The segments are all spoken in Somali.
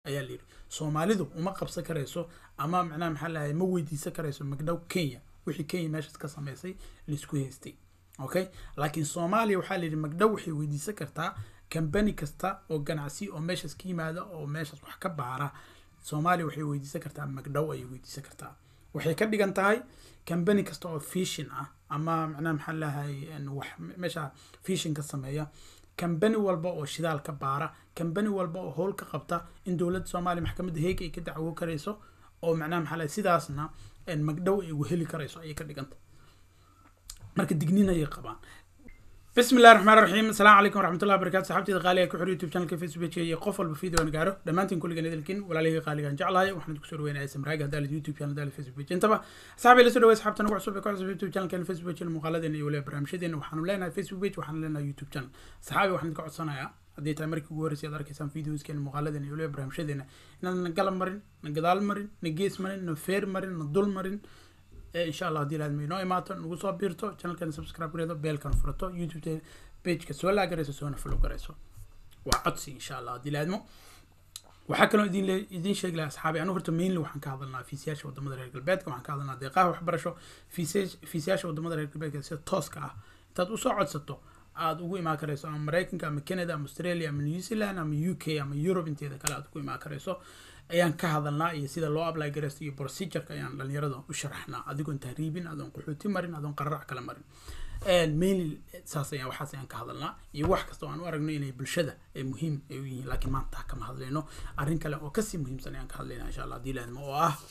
ayaa layidhi soomaalidu uma qabsan karayso ama macnaha maxaa lahay ma weydiisan karayso magdhow kenya wixii kenya meeshaas ka sameysay laisku haystay okay laakiin soomaaliya waxaa layidhi magdhow waxay weydiisan kartaa kambani kasta oo ganacsi oo meeshaas ka yimaada oo meeshaas wax ka baara soomaaliya waxay weydiisan kartaa magdhow ayay weydiisan kartaa waxay ka dhigan tahay kambani kasta oo fishin ah ama macnaha maxaa lahay wax meesha fishin ka sameeya kambani walba oo shidaal ka baara kambani walba oo howl ka qabta in dowladda soomaaliya maxkamadda heeg ay ka dacwo karayso oo macnaha maxaa lahay sidaasna magdhow ay ugu heli karayso ayay ka dhiganta marka digniin ayay qabaan بسم الله الرحمن الرحيم السلام عليكم ورحمة الله وبركاته صحابتي غالية كحر يوتيوب شانل فيسبوك iyo qof walba video aan gaaro dhamaantiin kulligan idilkin walaalihii qaaligan jeclahay waxaan idinku soo dhaweynaya samraaga haddaa youtube channel haddaa facebook intaba asxaabi la soo dhaweey asxaabta nagu cusub ee ku cusub youtube channelkan facebook channel muuqaaladeena iyo waliba barnaamijyadeena waxaanu leenahay facebook page waxaanu leenahay youtube channel saxaabi waxaan idinka codsanayaa haddii tahay markii ugu horreysay aad arkaysaan videoskeena muuqaaladeena iyo waliba barnaamijyadeena inaan na galab marin na gadaal marin na gees marin na feer marin na dul marin insha allah haddii laadma inoo imaato nagu soo biirto channelkan subscribe gareedo beelkan furato youtube pageka soo laagarayso soona follow garayso waa codsi insha allah haddii laadmo waxaa kaloo idin idin sheegi lahaa asxaabi anu horta mainly waxaan ka hadalnaa fiisiyaasha wadamada reer galbeedka waxaan ka hadalnaa deeqaha waxbarasho fiisiyaasha wadamada reer galbeedka sida tooska ah intaad usoo codsato aada ugu imaan karayso ama maraykanka ama canada ama australia ama new zealand ama u k ama europe inteeda kale aad ugu imaan karayso ayaan ka hadalnaa iyo sida loo apply garaysto iyo procedureka ayaan dhalinyarada u sharaxnaa adigoon tahriibin adoon qaxooti marin adoon qararac kala marin mainly saas ayaan waxaas ayaan ka hadalnaa iyo wax kasta oo aan u aragno inay bulshada ay muhiim ay u yihiin laakiin maanta kama hadlayno arrin kale oo kasii muhiimsan ayaan ka hadlaynaa insha allah haddii laadmo oo ah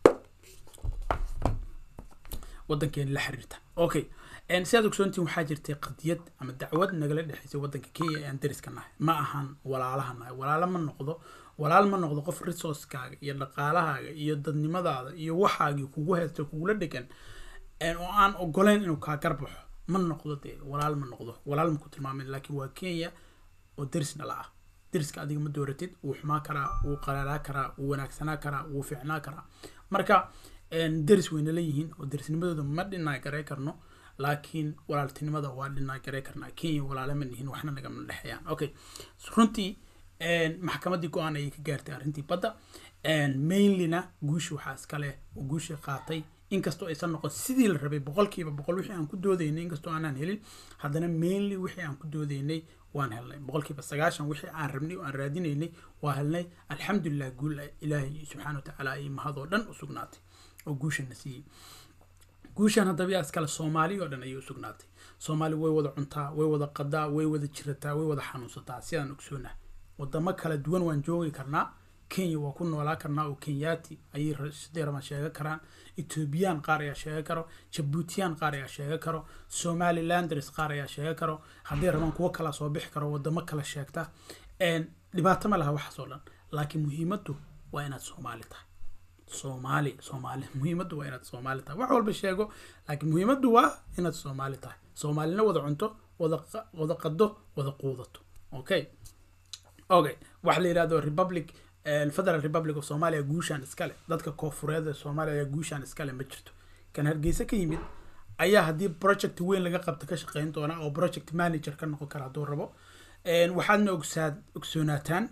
waddankeena la xiriirta okay sidaad ogsoontiin waxaa jirtay qadiyad ama dacwad nagala dhexaysay waddanka kenya ee aan dariska nahay ma ahan walaalaha nahay walaalo ma noqdo walaal ma noqdo qof resourcekaaga iyo dhaqaalahaaga iyo dadnimadaada iyo waxaagii kugu haysta kugula dhegan oo aan ogoleyn inuu kaa garbaxo ma noqdo dee walaal ma noqdo walaal ma ku tilmaamin laakiin waa kenya oo deris dhala ah deriska adiga ma dooratid wuu xumaa karaa wuu qaraaraa karaa wuu wanaagsanaa karaa wuu fiicnaa karaa marka deris wayna leeyihiin oo derisnimadooda ma dhinaa garay karno laakiin walaaltinimada waa dhinaa garay karnaa kenya walaale ma nihin waxna nagama dhexeeyaan okay runtii maxkamadii go-aan ayay ka gaartay arrintii badda mainlyna guushi waxaa iskale oo guushii qaatay inkastoo aysan noqon sidii la rabay boqolkiiba boqol wixii aan ku doodaynay inkastoo aanaan helin haddana mainly wixii aan ku doodaynay waan helnay boqolkiiba sagaashan wixii aan rabnay oo aan raadinaynay waa helnay alxamdulilah guul ilaahay subxaana wa tacaala ay mahadoo dhan u sugnaatay oo guushana siiyey guushan haddaba yaa iskale soomaali oo dhan ayay u sugnaatay soomaali way wada cuntaa way wada qadaa way wada jirataa way wada xanuunsataa sidaan ogsoonah wadamo kala duwan waan joogi karnaa kenya waa ku noolaa karnaa oo kenyaati ayay sidee rabaan sheega karaan ethoobiyan qaar ayaa sheega karo jabuutiyaan qaar ayaa sheega karo somalilanders qaar ayaa sheega karo hadday rabaan kuwo kala soo bixi karo wadamo kala sheegta dhibaato ma laha waxaas oo dhan laakiin muhiimaddu waa inaad soomaali tahay soomaali soomaali muhiimaddu waa inaad soomaali tahay wax walba sheego laakiin muhiimaddu waa inaad soomaali tahay soomaalina wada cunto wada wada qado wada quudato okay okay waxa la yidhahdo republic federal republic of somalia guushaan iskale dadka koofureed ee soomaaliya ayaa guushaan iskale ma jirto kan hargeysa ka yimid ayaa haddii project weyn laga qabta ka shaqeyn doona oo project manager ka noqon kara hadduu rabo waxaadna ogsaad ogsoonaataan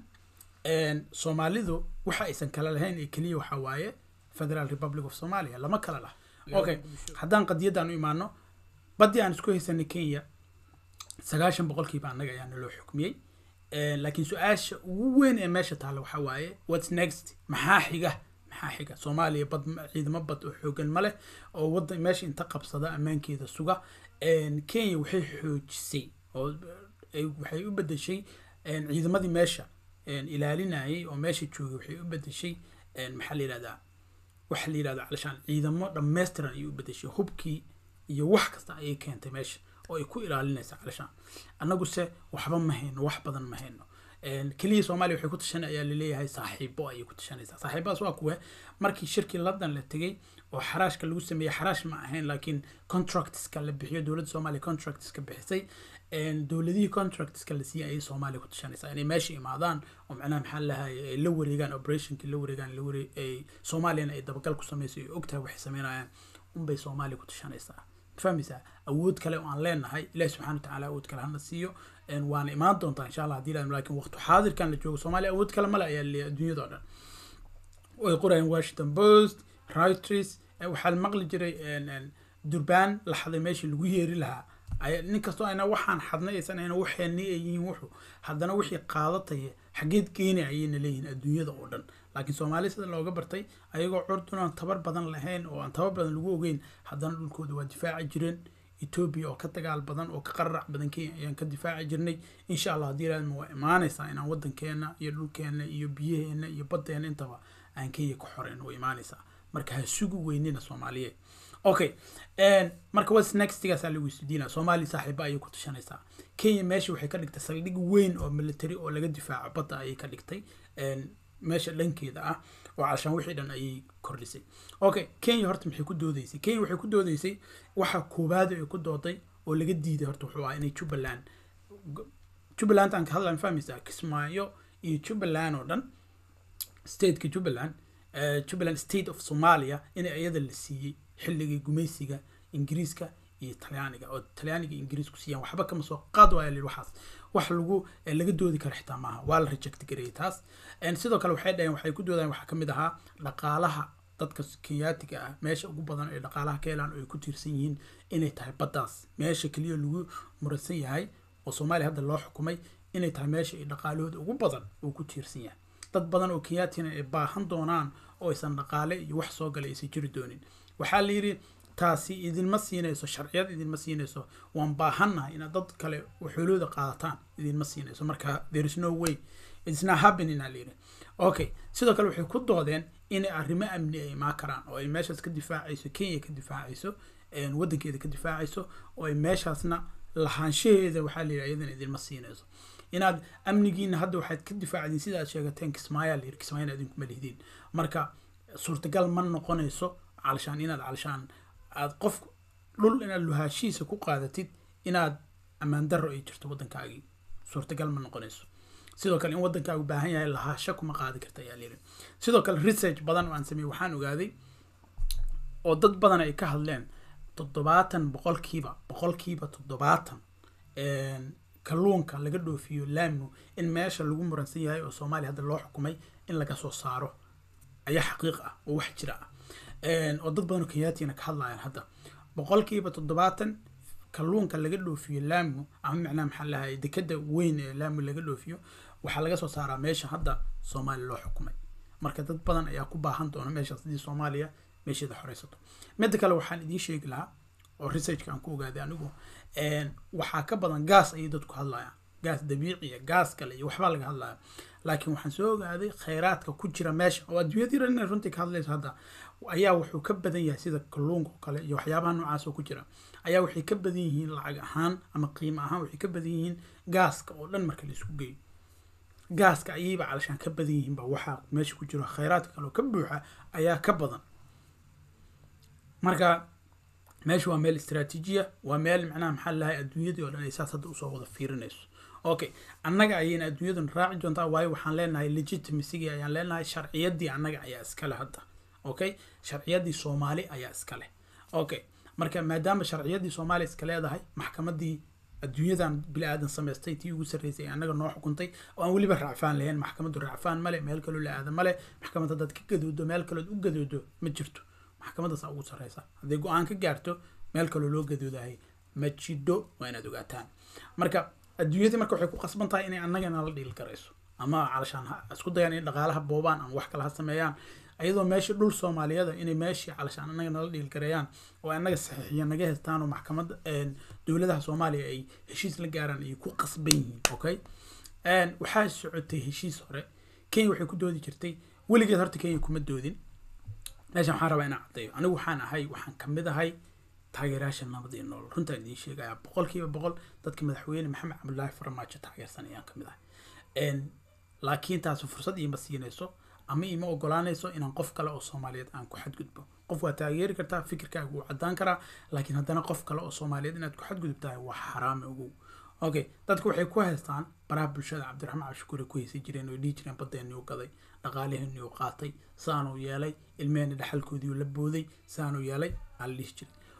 soomaalidu waxa aysan kala lahayn ee keliya waxaa waaye federal republic of somalia lama kala lah okay haddaan qadiyadaan u imaano baddii aan isku haysanay kenya sagaashan boqolkiiba annaga ayaa naloo xukmiyey laakiin su-aasha ugu weyn ee meesha taalla waxaa waaye whats next maxaa xiga maxaa xiga soomaaliya bad ciidamo bad oo xoogan ma leh oo waddan meesha inta qabsada ammaankeeda suga kenya waxay xoojisay oo waxay u bedeshay ciidamadii meesha ilaalinayay oo meesha joogay waxay u bedeshay maxaa la yihahdaa waxa la yihahda calashaan ciidamo dhammaystiran ayay u bedeshay hubkii iyo wax kasta ayay keentay meesha oo ay ku ilaalinaysa calashaan annaguse waxba ma hayno wax badan ma hayno keliya soomaaliya waxay ku tashan ayaa laleeyahay saaxiibo ayay ku tashanaysaa saaxiibadaas waa kuwe markii shirkii london la tegey oo xaraashka lagu sameeyey xaraash ma ahayn laakiin contractska la bixiyo dowladda soomaaliya contractska bixisay dowladihii contractska la siiyey ayay soomaaliya ku tashanaysaa inay meesha imaadaan oo macnaha maxaa lahay ay la wareegaan operationkii la wareegaan la waree soomaaliyana ay dabagal ku samayso ay ogtahay waxay sameynayaan unbay soomaaliya ku tashanaysaa fahmaysaa awood kale oo aan leenahay ilahi subxana watacaala awood kale hana siiyo waana imaan doontaa insha allah hadii ilahay lakin waqti xaadirkan la joogo soomaaliya awood kale male ayaa leeyahay adduunyada oo dhan way qorayaan washington post reuters waxaa la maqli jiray durbaan la xaday meeshii lagu yeeri lahaa nin kastoo ayna waxaan xadna aysan ayna waxeenni ay yihiin wuxuu haddana wixii qaadataya xageed geeni ayayna leeyihiin adduunyada oo dhan laakiin soomaaliya sida looga bartay ayagoo curdun aan tabar badan lahayn oo aan tabar badan lagu ogeyn haddana dhulkooda waa difaaci jireen etoobiya oo ka dagaal badan oo ka qararac badan kenya ayaan ka difaaci jirnay insha allah haddii ilaahma waa imaanaysaa inaan waddankeena iyo dhulkeena iyo biyaheena iyo baddeena intaba aan kenya ka xoreyn waa imaanaysaa marka ha sugi weynina soomaaliyeed okay marka was nextigaasaa lagu isdiina soomaaliya saaxiiba ayay ku tashanaysaa kenya meesha waxay ka dhigtay saldhig weyn oo military oo laga difaaco badda ayay ka dhigtay meesha dhankeeda ah oo calashaan wixii dhan ayay kordhisay okay kenya horta maxay ku doodeysay kenya waxay ku doodeysay waxa koowaad ay ku dooday oo laga diiday horta wuxuu ahaa inay jubbaland jubbaland aan ka hadlaan fahmaysaa kismaayo iyo jubbaland oo dhan stateka jubbaland jubbaland state of somalia inay iyada la siiyey xilligii gumaysiga ingiriiska iyo talyaaniga oo talyaaniga ingiriisku siiyaan waxba kama soo qaad waaya lii waxaas wax lagu laga doodi karo xitaa maaha waa la reject gareeyay taas sidoo kale waxay dhaheen waxay ku doodaan waxaa kamid ahaa dhaqaalaha dadka kenyaatiga ah meesha ugu badan ee dhaqaalaha ka helaan oo ay ku tiirsan yihiin inay tahay baddaas meesha keliya lagu muransan yahay oo soomaaliya hadda loo xukumay inay tahay meesha ay dhaqaalahooda ugu badan uu ku tiirsan yahay dad badan oo kenyaatina ay baahan doonaan oo aysan dhaqaale iyo wax soo galay aysan jiri doonin waxaa la yidhi taasi idinma siinayso sharciyad idinma siinayso waan baahannahay inaad dad kale xoolooda qaadataan idinma siinayso marka there is no way it's not happening aa layidhi okay sidoo kale waxay ku doodeen inay arrimo amni ay imaan karaan oo ay meeshaas ka difaacayso kenya ka difaacayso waddankeeda ka difaacayso oo ay meeshaasna lahaanshaheeda waxaa la yidhi iyadana idinma siinayso inaad amnigiina hadda waxaad ka difaacdiin sida aad sheegateen kismaayaa la yidhi kismaayana idinkuma lihdin marka suurtagal ma noqonayso calashaan inaad calashaan aad qof dhul inaad luhaashihiisa ku qaadatid inaad ammaan darro ay jirto waddankaagii suurtagal ma noqonayso sidoo kale in waddankaagu baahan yahay lahaasho kuma qaadi karta ayaa layidhi sidoo kale research badan oo aan sameeyey waxaan ogaaday oo dad badan ay ka hadleen toddobaatan boqolkiiba boqolkiiba toddobaatan kalluunka laga dhoofiyo laamnu in meesha lagu muransan yahay oo soomaaliya hadda loo xukumay in laga soo saaro ayaa xaqiiq ah oo wax jira ah oo dad badan oo kenyaatina ka hadlayaan hadda boqolkiiba toddobaatan kalluunka laga dhoofiyo laamu ama macnaha maxaa lahay dekada weyn ee laamu laga dhoofiyo waxaa laga soo saaraa meesha hadda soomaaliya loo xukumay marka dad badan ayaa ku baahan doona meeshaas hadii soomaaliya meesheeda xoreysato midda kale waxaan idiin sheegi lahaa oo researchka aan ku ogaaday anigu waxaa ka badan gaas ayay dadku hadlayaan gaas dabiiciya gaas kale iyo waxbaa laga hadlaya laakiin waxaan soo ogaaday khayraadka ku jira meesha oo adduunyada yar inay runtii ka hadlayso hadda ayaa wuxuu ka badan yahay sida kalluunka oo kale iyo waxyaabaha noocaas oo ku jira ayaa waxay ka badan yihiin lacag ahaan ama qiimo ahaan waxay ka badan yihiin gaaska oo dhan marka la isku geeyo gaaska ayayba calashaan ka badan yihiin ba waxaa meesha ku jiro khayraadka kale oo ka buuxa ayaa ka badan marka meesha waa meel istraatiijiya waa meel macnaha maxaa lahay adduunyadii oo dhan ay saas hadda usoo wada fiirinayso okay annaga ayayna adduunyadan raaci doontaa waayo waxaan leenahay legitimacygi ayaan leenahay sharciyadii annaga ayaa iskale hadda okay sharciyadii soomaali ayaa iskale okay marka maadaama sharciyadii soomaali iska leedahay maxkamadii adduunyadan bili aadan samaystay tii ugu sarreysay ee annaga noo xukuntay oo aan weliba raacfaan lahayn maxkamaddu raacfaan male meel kaloo la aada male maxkamad haddaad ka gadoodo meel kalood u gadoodo ma jirto maxkamaddaasa ugu sarreysa hadday go-aan ka gaarto meel kaloo loo gadoodahay ma jidho waa inaad ogaataan marka adduunyadii marka waxay ku qasban tahay inay annagana la dhiil garayso ama calashaan isku dayaan in dhaqaalaha boobaan ama wax kale ha sameeyaan ayadoo meeshii dhul soomaaliyada inay meeshii calashaan annaga nala dhiil gareeyaan oo annaga saxiixiya naga hestaan oo maxkamadda dowladaha soomaaliya ay heshiis la gaaraan ay ku qasban yihiin okay waxaa socotay heshiis hore kenya waxay ku doodi jirtay weligeed horta kenya kuma doodin meeshan waxaan rabaa inaan caddeeyo anigu waxaan ahay waxaan kamid ahay taageerayaasha nabad iyo nolol runtaan idiin sheegaya boqolkiiba boqol dadka madaxweyne maxamed cabdullaahi farmaajo taageersan ayaan kamid ahay laakiin taasi fursad iima siinayso ama ima ogolaanayso inaan qof kale oo soomaaliyeed aan ku xadgudbo qof waa taageeri kartaa fikirkaaga wuu caddaan karaa laakiin haddana qof kale oo soomaaliyeed inaad ku xadgudubtahay waa xaraame ogow okay dadku waxay ku haystaan baraha bulshada cabdiraxmaan cabshukuur ay ku haysan jireen oo dhihi jireen baddeenniu gaday dhaqaaliheenniu qaatay saanuu yeelay ilmeheenna dhexalkoodiiu la booday saanuu yeelay aa la dhihi jiray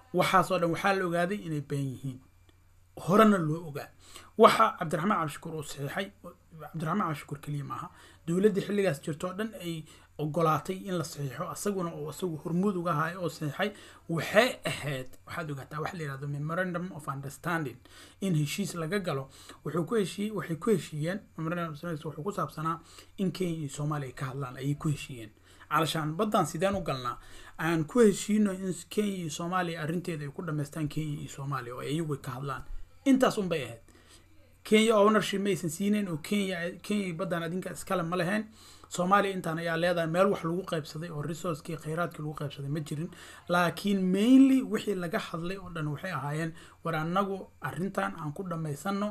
waxaasoo dhan waxaa la ogaaday inay been yihiin horena loo ogaa waxa cabdiraxmaan cabdishakuur uu saxiixay cabdiraxmaan cabdishakuur keliya maaha dowladdii xilligaas jirto oo dhan ay ogolaatay in la saxiixo asaguna oo isagu hormuud uga hayo oo saxiixay waxay ahayd waxaad ogaataa waxa la yihahdo memorandum of understanding in heshiis laga galo wuxuu ku heshiiyey waxay ku heshiiyeen memorandum of understanding wuxuu ku saabsanaa in kenya iyo soomaaliya ka hadlaan ayay ku heshiiyeen calashaan baddan sideen u galnaa aan ku heshiino in kenya iyo soomaaliya arrinteeda ay ku dhamaystaan kenya iyo soomaaliya oo iyagu ka hadlaan intaas unbay ahayd kenya ownership ma aysan siinayn oo kenya kenya baddan adinka iskale ma lahayn soomaaliya intaan ayaa leedahay meel wax lagu qaybsaday oo resourcekii khayraadkii lagu qaybsaday ma jirin laakiin mainly wixii laga hadlay oo dhan waxay ahaayeen war annagu arrintan aan ku dhammaysano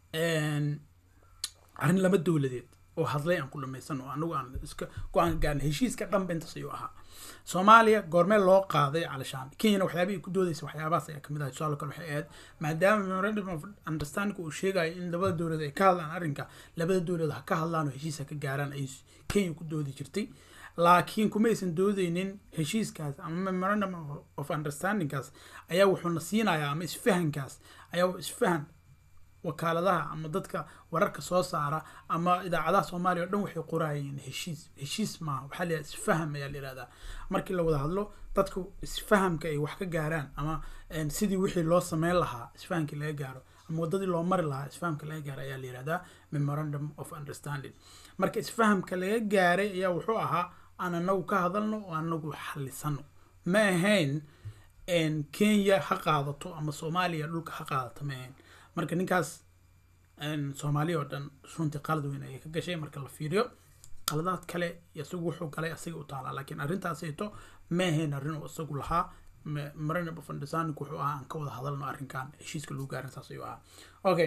arrin lama dowladeed oo hadlay aan ku dhamaysano anagu aan iska go-aan gaarna heshiiska dhanba intaas ayuu ahaa soomaaliya goormee loo qaaday calashaan kenyana waxyaabihii ku doodaysa waxyaabahaas ayaa kamid ah tusaale kale waxay ahayd maadaama memorandum of understanding uu sheegayo in labada dowlad ay ka hadlaan arrinka labada dowlad ha ka hadlaan oo heshiis ha ka gaaraan ay kenya ku doodi jirtay laakiin kuma aysan doodeynin heshiiskaas ama memorandum of understandingkaas ayaa wuxuuna siinayaa ama isfahankaas ayaa isfahan wakaaladaha ama dadka wararka soo saara ama idaacadaha soomaaliya o dhan waxay qorayeen heshiis heshiis maaha waxaa la isfaham ayaa la yihahdaa markii la wada hadlo dadku isfahamka ay wax ka gaaraan ama sidii wixii loo sameyn lahaa isfahamkii laga gaaro ama wadadii loo mari lahaa isfahamka laga gaaro ayaa la yihahdaa memorandum of understanding marka isfahamka laga gaaray ayaa wuxuu ahaa aan anagu ka hadalno oo anagu xalisano ma ahayn kenya ha qaadato ama soomaaliya dhulka ha qaadato ma ahayn marka ninkaas soomaaliya oo dhan runtii qalad weyn ayay ka gashay marka la fiiriyo qaladaad kale isagu wuxuu galay asaga u taalaa laakiin arrintaasayto ma ahayn arrin uu isagu lahaa memorandum of understanding wuxuu ahaa aan ka wada hadalno arrinkan heshiiska lagu gaarin saas ayuu ahaa okay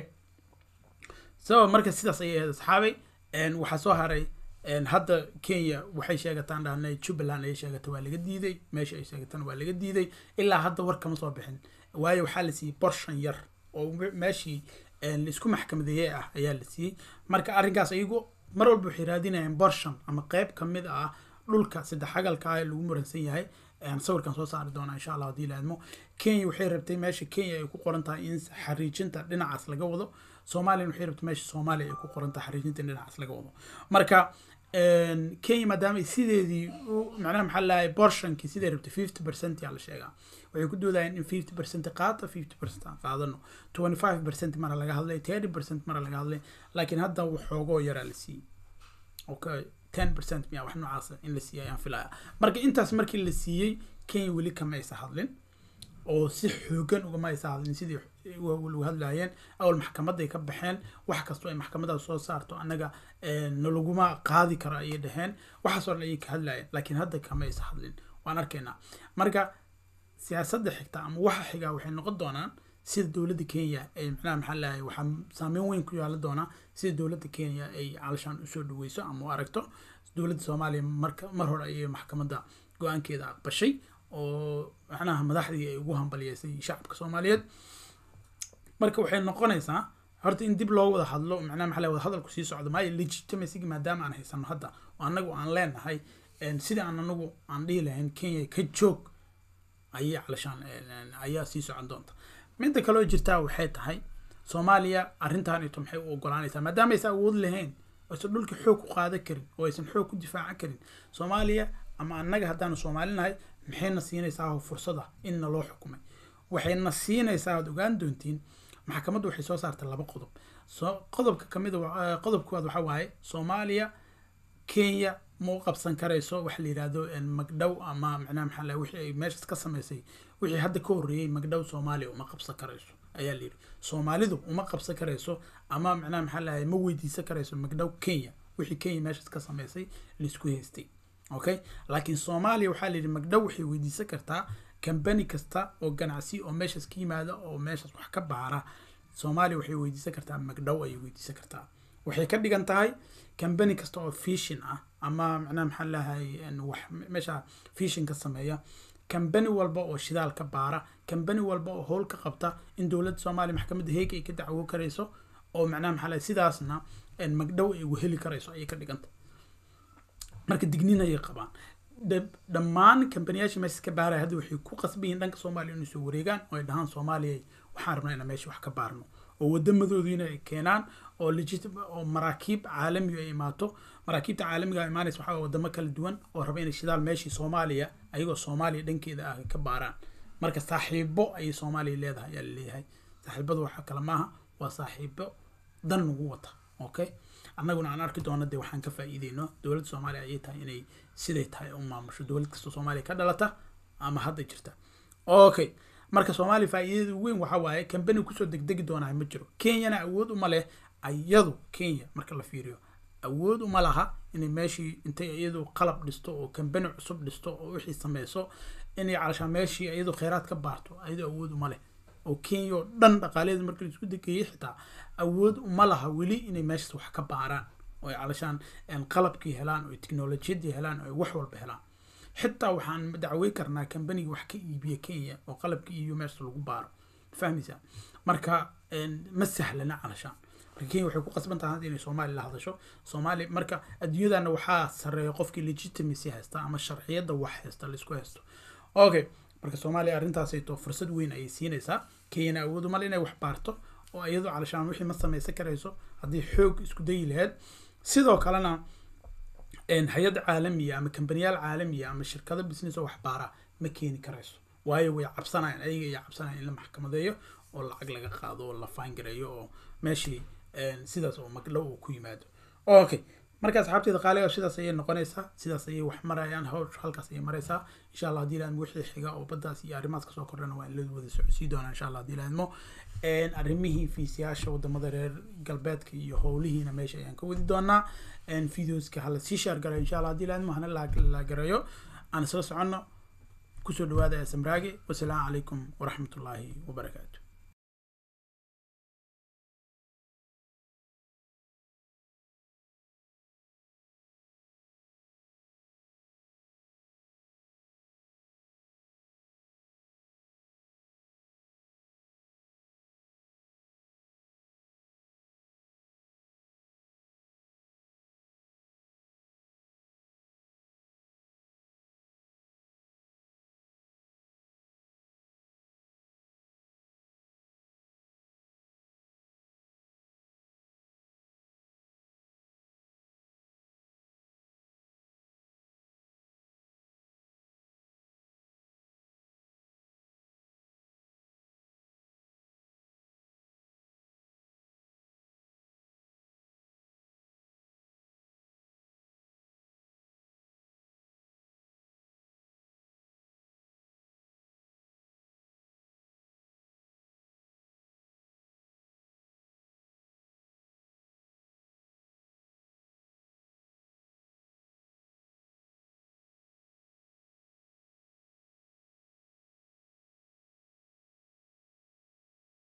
so marka sidaas ayay ahayd asxaabay waxaa soo haray hadda kenya waxay sheegataan dhahnay jubbaland ayay sheegata waa laga diiday meesha ay sheegataan waa laga diiday ilaa hadda war kama soo bixin waayo waxaa la siiyey borshan yar oo meeshii laisku maxkamadeeyey ah ayaa la siiyey marka arrinkaas iyagu mar walba waxay raadinayaan borshan ama qeyb kamid ah dhulka saddex xagalka ah ee lagu muransan yahay sawirkan soo saari doonaa insha allah haddii la idmo kenya waxay rabtay meesha kenya ay ku qoran tahay in xariijinta dhinacaas laga wado soomaliyan waxay rabtay meesha soomaaliya ay ku qoran tahay xariijinta in dhinacaas laga wado marka kenya maadaama sideedii macnaha maxaa lahay borshankii siday rabtay fifty percent yaa la sheegaa waxay ku doodayeen in fifty percent qaata fifty percent aan qaadano twenty five percent mara laga hadlay thirty percent mara laga hadlay laakiin hadda waxoogoo yaraa la siiyey okay ten percent miya wax noocaas in la siiyay ayaan filaya marka intaas markii la siiyey kenya weli kama aysa hadlin oo si xoogan ugama aysa hadlin sidii lagu hadlayeen awal maxkamaday ka baxeen wax kastoo ay maxkamadaas soo saarto annaga nalaguma qaadi karo ayay dhaheen waxaasoo dhan ayay ka hadlayeen laakiin hadda kama aysa hadlin waan arkaynaa marka siyaasadda xigta ama waxa xigaa waxay noqon doonaan sida dowladda kenya ay macnaha maxaa lahay waxaa saameyn weyn ku yaala doonaa sida dowladda kenya ay calashaan usoo dhaweyso ama u aragto dowladda soomaaliya marka mar hore ayay maxkamadda go-aankeeda aqbashay oo macnaha madaxdii ay ugu hambaliyeysay shacabka soomaaliyeed marka waxay noqonaysaa horta in dib loo wada hadlo macnaha maxaa wada hadalku sii socdo maayo legitimacy maadaama aan haysano hadda oo annagu aan leenahay sida aan anagu aan dhihi lahayn kenya ka joog ayay calashaan ayaa sii socon doonta midda kaloo jirtaa waxay tahay soomaaliya arrintan ito maxay u ogolaanaysaa maadaama aysan awood lahayn aysan dhulka xoog ku qaadan karin oo aysan xoog ku difaacan karin soomaaliya ama annaga haddaanu soomaalinahay maxayna siinaysaa fursada in naloo xukumay waxayna siinaysaa aad ogaan doontiin maxkamaddu waxay soo saartay laba qodob so qodobka kamid qodobkooda waxaa waaye soomaaliya kenya ma u qabsan karayso waxa la yidhahdo magdhow ama macnaha maxaa lahay wixii ay meeshaas ka samaysay wixii hadda ka horreeyey magdhow soomaaliya uma qabsan karayso ayaa la yidhi soomaalidu uma qabsan karayso ama macnaha maxaa lahay ma weydiisan karayso magdhow kenya wixii kenya meeshaas ka samaysay laisku haystay okay laakiin soomaaliya waxaa la yidhi magdhow waxay weydiisan kartaa kambani kasta oo ganacsi oo meeshaas ka yimaada oo meeshaas wax ka baara soomaaliya waxay weydiisan kartaa magdhow ayay weydiisan kartaa waxay ka dhigan tahay kambani kasta oo fishin ah ama macnaha maxaa lahay wax meesha fishin ka sameeya kambani walba oo shidaal ka baara kambani walba oo howl ka qabta in dowladda soomaaliya maxkamadda heeg ay ka dacwo karayso oo macnaha maxaa lahay sidaasna magdhow ay heli karayso ayay ka dhiganta marka dignin ayay qabaan dhammaan kambaniyaasha meesha ka baaraya hadda waxay ku qasbayiin dhanka soomaaliya inay soo wareegaan oo ay dhahaan soomaaliya waxaan rabnaa inaan meesha wax ka baarno oo wadamadoodiina ay keenaan oo legit oo maraakiib caalami ay imaato maraakiibta caalamiga imaanaysa waxaa wadamo kala duwan oo raba inay shidaal meeshii soomaaliya ayagoo soomaaliya dhankeeda ah ka baaraan marka saaxiibo ayay soomaaliya leedahay ayaa laleeyahay saaxiibadu waxa kale maaha waa saaxiibo dan nagu wata okay annaguna aan arki doono dee waxaan ka faa'iideyno dowladda soomaaliya ayay tahay inay siday tahay u maamusho dowlad kasta soomaaliya ka dhalata ama hadda jirta okay marka soomaaliya faa'iidada weyn waxa waaye kambani kusoo degdegi doonaa ma jiro kenyana awood uma leh ayadu kenya marka la fiiriyo awood uma laha inay meeshii intay iyadu qalab dhisto oo kambani cusub dhisto oo wixii sameyso inay calashaan meeshii iyadu kheyraad ka baarto ayadu awood uma leh oo kenya oo dhan dhaqaalaheeda marka la isku degeeyey xitaa awood uma laha weli inay meeshaas wax ka baaraan oo ay calashaan qalabkii helaan oo teknolojiyadii helaan oo ay wax walba helaan xitaa waxaan dacwey karnaa kambaniga wax ka iibiya kenya oo qalabka iibiyo meesha lagu baaro fahmaysaa marka ma sahlana calashaan marka kenya waxay ku qasban tahay inay soomaaliya la hadasho soomaaliya marka adduunyadana waxaa sareeya qofkii legitimacy haysta ama sharciyadda wax haysta laisku haysto okay marka soomaaliya arrintaasayto fursad weyn ayay siinaysaa kenyana awoodu male inay wax baarto oo iyadu calashaan wixii ma samaysan karayso haddii xoog isku dayi lahayd sidoo kalena hay-ad caalamiya ama kambaniyaal caalamiya ama shirkado business oo wax baara ma keeni karayso waayo way cabsanayaan ayaga iyo cabsanayaan in la maxkamadeeyo oo lacag laga qaado oo la faangareeyo oo meeshii sidaas oo magdhow uu ku yimaado okay marka asxaabteeda qaaliga sidaas ayay noqonaysaa sidaas ayay wax marayaan hawsh halkaas ayay maraysaa insha allah haddii ilaadmo wixii xiga oo baddaas iyo arrimahaas kasoo kordhana waa in la wada socodsii doonaa insha allah haddii ilaadmo arrimihii fiisiyaasha wadamada reer galbeedka iyo howlihiina meesha ayaan ka wadi doonaa videoska hala sii shaar garayo insha allah haddii ilaadmo hana la gareeyo aan isla soconno kusoo dhawaada samraage wasalaamu calaykum waraxmatullaahi wabarakaatu